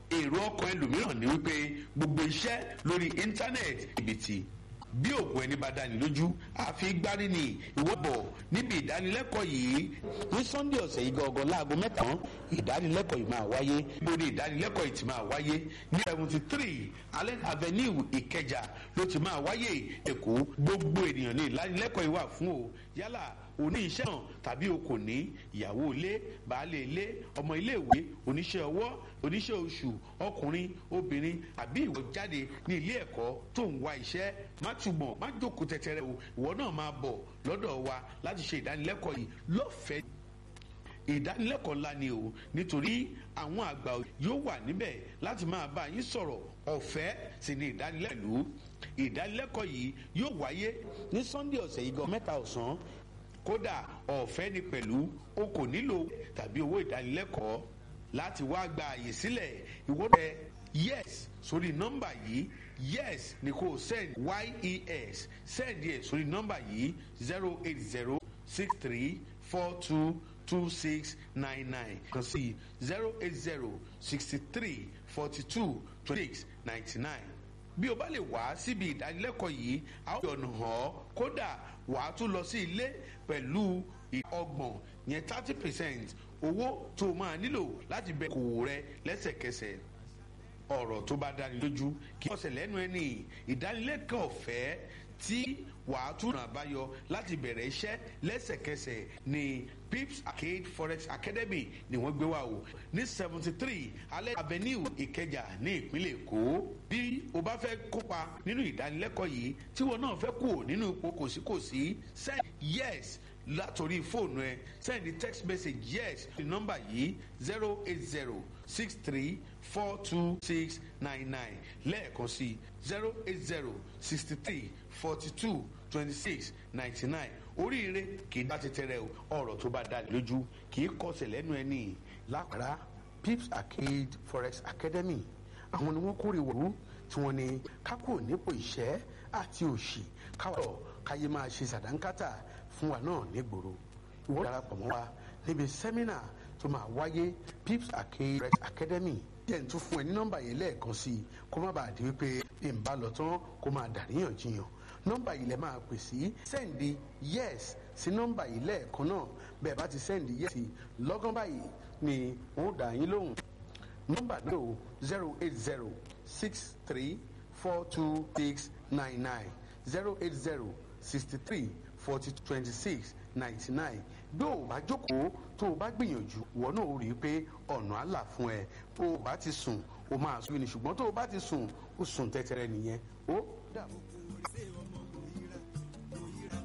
èrò ọkàn ẹlòmíràn ni wípé gbogbo iṣẹ́ lórí íńtánẹ́ẹ̀tì ìbìtì bí òògùn ẹni bá dání lójú àfi gbárí ni ìwọ́bọ̀ níbi ìdánilẹ́kọ̀ọ́ yìí ní sunday ọ̀sẹ̀ yìí gangan láago mẹ́ta ìdánilẹ́kọ̀ọ́ yìí máa wáyé lórí ìdánilẹ́kọ̀ọ́ yìí ti máa wáyé ní seventy three allen avenue ìkẹjà ló ti máa wáyé èkó gbogbo ènìyàn ní ìdánilẹ́kọ̀ọ́ yìí wà fún o yálà oní iṣẹ́ hàn tàbí o kò ní ìyàwó ilé baálé ilé ọmọ iléèwé oníṣẹ́ ọwọ́ oníṣẹ́ oṣù ọkùnrin obìnrin àbí ìwọ jáde ní ilé ẹ̀kọ́ tó ń wá iṣẹ́ má túbọ̀ má jókòó tẹ̀tẹ̀rẹ̀ o ìwọ náà máa bọ̀ lọ́dọ̀ wa láti ṣe ìdánilẹ́kọ̀ọ́ yìí lọ́fẹ̀ẹ́ ìdánilẹ́kọ̀ọ́ ńlá ni o nítorí àwọn àgbà yóò wà níbẹ̀ láti máa bá yín sọ̀rọ̀ ọ̀fẹ́ sì ni ìdánilẹ́kọ̀ọ́ ìdánilẹ́kọ̀ọ́ yìí yóò wáyé ní sunday ọ̀sẹ̀ yìí gan mẹ́ta ọ̀sán kódà ọ̀fẹ́ ni pẹ̀lú o kò nílò tàbí owó ìdánilẹ́kọ̀ọ́ láti wá gba àyè sílẹ̀ ìwọ́dẹ yes sórí nọ́mbà yìí yes ni kò send yes send yẹ sórí nọ́mbà yìí zero eight zero six three four two two six nine nine kan sí zero eight zero sixty three forty two twenty six ninety nine bí o bá lè wá síbi ìdánilẹ́kọ̀ọ́ yìí a ó yọ̀nà hàn ọ́ kódà wà á tún lọ sí ilé pẹ̀lú ọgbọ̀n yẹn thirty percent owó tó o máa nílò láti bẹ kòwò rẹ lẹ́sẹ̀kẹsẹ̀ ọ̀rọ̀ tó bá dáni lójú kí ọ̀sẹ̀ lẹ́nu ẹni ìdánilẹ́kọ̀ọ́ ọ̀fẹ́ tí wàá tún ràn àbáyọ láti bẹ̀rẹ̀ iṣẹ́ lẹ́sẹ̀kẹsẹ̀ ní pips arcade forex academy ni wọ́n gbé wá o ní seventy three alẹ́ avenue ìkẹjà ní ìpínlẹ̀ èkó bí o bá fẹ́ kópa nínú ìdánilẹ́kọ̀ọ́ yìí tí wọn náà fẹ́ kú nínú ipò kòsíkòsí send yes látòrí fóònù ẹ send text message yes ní nọ́mbà yìí zero eight zero six three four two six nine nine lẹ́ẹ̀kan sí zero eight zero sixty three forty two twenty six ninety nine oríire kì í bá ti tẹrẹ o ọ̀rọ̀ tó bá dá lójú kì í kọsẹ̀ lẹ́nu ẹni lápárá pips arcade forex academy àwọn ni wọ́n kórè wọ̀rú tí wọ́n ní kákò nípò ìṣẹ́ àti òṣì káwọ̀ káyé máa ṣe sàdánkátà fún wa náà nígboro ìwọ́n darapọ̀ mọ́ wa níbi sẹ́mínà tó máa wáyé pips arcade forex academy jẹ́ ń tún fún ẹ ní nọ́mbà yìí lẹ́ẹ̀kan sí i kó má bàa di wípé bí n bá lọ tán kó máa dàríyànjiyàn nọ́mbà yìí lẹ máa pè sí sẹ́ǹdì yes sí nọ́mbà yìí lẹ́ẹ̀kan náà bẹ́ẹ̀ bá ti sẹ́ǹdì yes sí lọ́gán báyìí ni wọ́n dà yín lóhùn nọ́mbà náà o zero eight zero six three four two six nine nine zero eight zero sixty three forty twenty six ninety nine bí o bá jókòó tó o bá gbìyànjú wọ́n náà ó rí i pé ọ̀nà àlà fún ẹ bó o bá ti sùn o máa sùn ní ṣùgbọ́n tó o bá ti sùn o sùn tẹ́tẹ́rẹ́ nìyẹn ó dàbọ̀.